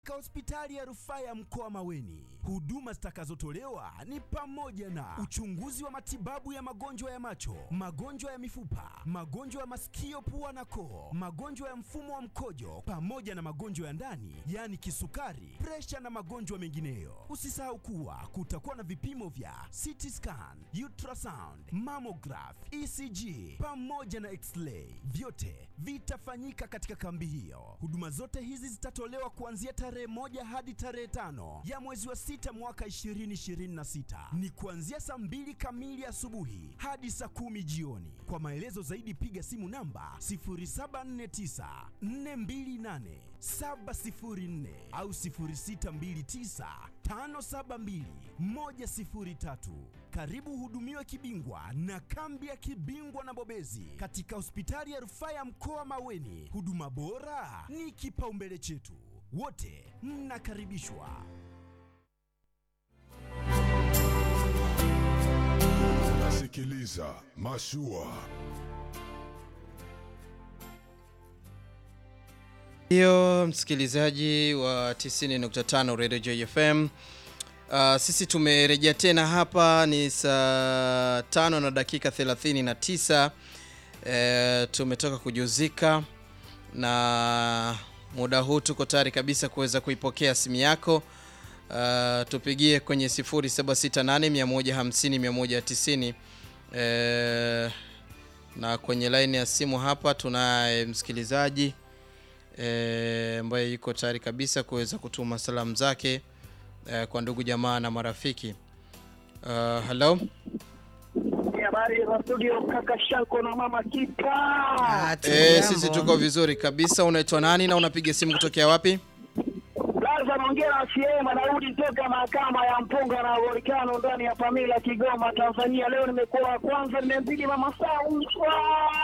Katika hospitali ya rufaa ya mkoa Maweni, huduma zitakazotolewa ni pamoja na uchunguzi wa matibabu ya magonjwa ya macho, magonjwa ya mifupa, magonjwa ya masikio, pua na koo, magonjwa ya mfumo wa mkojo, pamoja na magonjwa ya ndani, yaani kisukari, presha na magonjwa mengineyo. Usisahau kuwa kutakuwa na vipimo vya CT scan, ultrasound, mammograph, ECG pamoja na x-ray. Vyote vitafanyika katika kambi hiyo. Huduma zote hizi zitatolewa kuanzia tarehe moja hadi tarehe tano ya mwezi wa sita mwaka 2026. Ni kuanzia saa mbili kamili asubuhi hadi saa kumi jioni. Kwa maelezo zaidi piga simu namba 0749 428 704 au 0629 572 103. Karibu hudumiwe kibingwa na kambi ya kibingwa na bobezi katika hospitali ya rufaa ya mkoa Maweni. Huduma bora ni kipaumbele chetu, wote mnakaribishwa. Nasikiliza Mashua. Hiyo msikilizaji wa 90.5 Radio JFM. Uh, sisi tumerejea tena hapa ni saa tano na dakika 39. E, tumetoka kujuzika na muda huu tuko tayari kabisa kuweza kuipokea simu yako. Uh, tupigie kwenye 0768 150 190. E, na kwenye line ya simu hapa tunaye msikilizaji eh, ambaye yuko tayari kabisa kuweza kutuma salamu zake eh, kwa ndugu jamaa na marafiki. Uh, hello. Habari za studio kaka Shanko na mama Kipa. Eh, sisi tuko vizuri kabisa. Unaitwa nani na unapiga simu kutokea wapi? Laza naongea na CM anarudi toka mahakama ya mpunga na volkano ndani ya Pamila Kigoma Tanzania. Leo nimekuwa wa kwanza, nimemzidi mama Sauswa.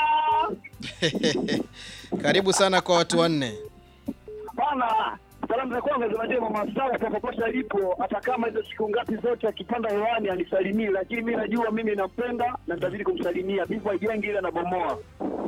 Karibu sana kwa watu wanne. Bana, salamu za kwanza zinajua mama Sawa popote alipo, hata kama hizo siku ngapi zote akipanda hewani anisalimii, lakini mi najua mimi nampenda na nitazidi kumsalimia. Bingwa ijengi ile anabomoa.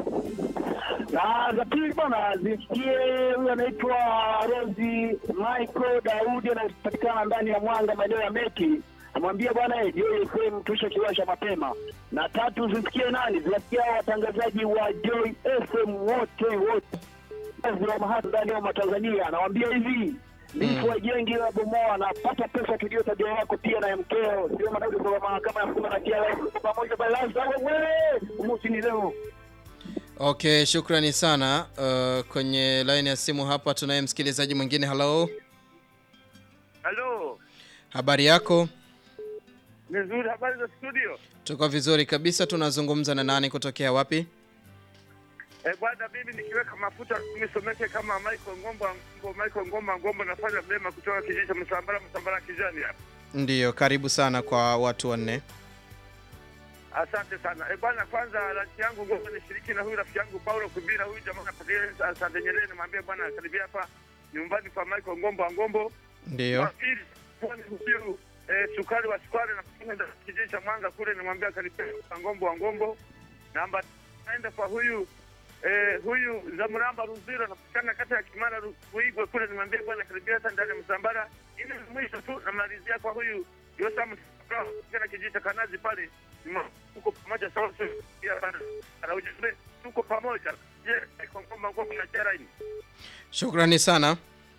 Na za pili bwana, zisikie huyu anaitwa Rosi Michael Daudi anapatikana ndani ya Mwanga maeneo ya Meki. Namwambia bwana eh, Joy FM tusha kiwasha mapema. Na tatu zisikie nani? Zisikie hao watangazaji wa Joy FM wote wote wa mahali ndani ya Tanzania. Anawaambia hivi Lifu wajengi wa bomoa napata pesa tujue tabia yako pia na ya mkeo. Sio madai kwa mahakama ya mkuma na kia pamoja balaza wewe. Umusini leo. Okay, shukrani sana. Uh, kwenye line ya simu hapa tunaye msikilizaji mwingine. Hello. Halo, Habari yako? ni nzuri. Habari za studio? Tuko vizuri kabisa. Tunazungumza na nani kutokea wapi? Eh, bwana, mimi nikiweka mafuta nisomeke kama Michael Ngomba Ngombo, Michael Ngomba Ngombo, nafanya mlema kutoka kijiji cha Msambara, Msambara kijani hapa. Ndiyo, karibu sana kwa watu wanne. Asante sana. Eh, bwana, kwanza rafiki yangu Ngomba nishiriki na huyu rafiki yangu Paulo Kubira, huyu jamaa anapatia asante Nyerere, nimwambie bwana karibia hapa nyumbani kwa Michael Ngomba Ngombo. Ndiyo. Wa pili, bwana huyu eh, sukari wa sukari na kufunga kijiji cha Mwanga kule, nimwambia karibia kwa Ngombo wa Ngombo. Namba naenda kwa huyu eh, huyu Zamuramba Ruzira napatikana kata ya Kimara Ru- Ruigwe kule, nimwambia bwana karibia hata ndani ya Msambara. Ili mwisho tu namalizia kwa huyu Yosam kana kijiji cha Kanazi pale, Nima- tuko pamoja sawa sawa. Pia bana anaujumbe tuko pamoja. Je, kwa ngoma ngoma na charaini. Shukrani sana.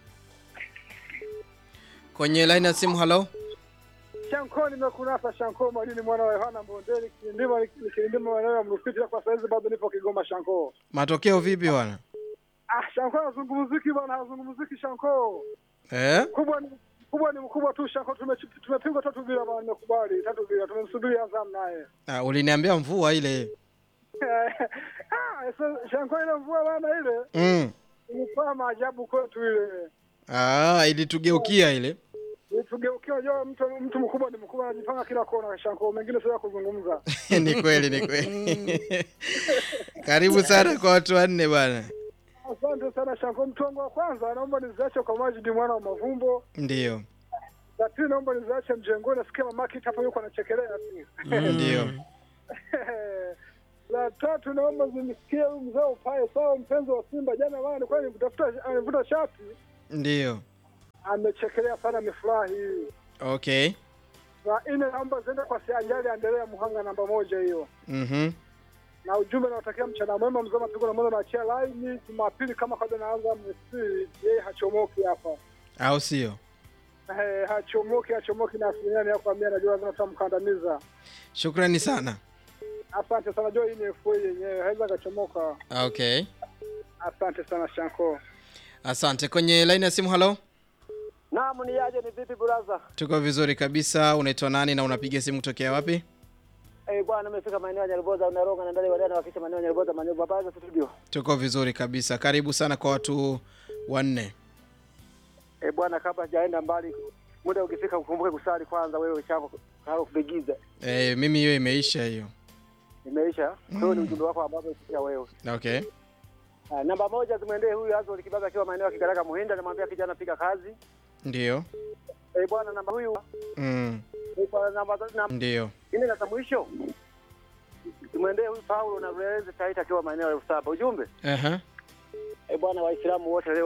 Kwenye line ya simu, hello. Shanko nimekunasa Shanko Mwalini mwana wa Yohana Mbondeli kilindima kilindima maeneo ya Mrufiti kwa saizi bado nipo Kigoma Shanko. Matokeo vipi bwana? Ah, Shanko hazungumziki bwana, hazungumziki Shanko. Eh? Kubwa ni kubwa ni mkubwa tu Shanko, tume- tumepigwa tatu bila bwana, nimekubali tatu bila, tumemsubiri Azam naye. Ah, uliniambia mvua ile. ah, so, Shanko ile mvua bwana ile Mm. ilikuwa maajabu kwetu ile. Ah, ilitugeukia ile. Tugeukia, unajua mtu mtu mkubwa ni mkubwa, anajipanga kila kona Shanko, mengine sio ya kuzungumza. ni kweli, ni kweli. Karibu sana kwa watu wanne bwana. Asante sana Shanko. Mtu wangu wa kwanza naomba niziache kwa Majidi mwana wa Mavumbo. Ndiyo. La pili naomba niziache mjengoni, nasikia mama Kita hapo yuko anachekelea tu. Ndiyo. La tatu naomba zimsikie huyu mzee upae sawa, mpenzi wa Simba. Jana bana nilikuwa nimtafuta anivuta shati, Ndiyo. amechekelea sana mifurahi hii. Okay. Na nne naomba ziende kwa Sianjali Anderea Muhanga namba moja hiyo. Mhm. Na ujumbe naotakia mchana mwema mzee mapigo na mwana naachia line Jumapili kama kabla naanza msi yeye hachomoki hapa. Au sio? Eh, hachomoki hachomoki na asilimia mia kwa mia najua lazima tutamkandamiza. Shukrani sana. Asante sana, najua hii ni FA yenyewe haweza kachomoka. Okay. Asante sana Shanko. Asante. Kwenye line ya simu, halo. Naam, ni aje, ni vipi brother? Tuko vizuri kabisa. Unaitwa nani na unapiga simu kutokea wapi? Eh, bwana nimefika maeneo ya Nyarboza unaronga na ndani wadana wakisha maeneo ya Nyarboza maeneo baba za studio. Tuko vizuri kabisa. Karibu sana kwa watu wanne. Eh, bwana kabla sijaenda mbali muda ukifika ukumbuke kusali kwanza wewe chako karo kupigiza. E, mimi hiyo imeisha hiyo. Imeisha. Kwa hiyo ni ujumbe wako ambao umefikia wewe. Okay. Ah, namba moja zimwendee huyu Azol Kibaga akiwa maeneo ya Kigaraka Muhinda namwambia kijana piga kazi. Ndio. Eh, bwana namba huyu Mm. eh, bwana namba namba Ndio. nne na za mwisho. Zimwendee huyu Paulo na Reze Taita akiwa maeneo ya Usaba. Ujumbe? Aha. Eh, bwana Waislamu wote leo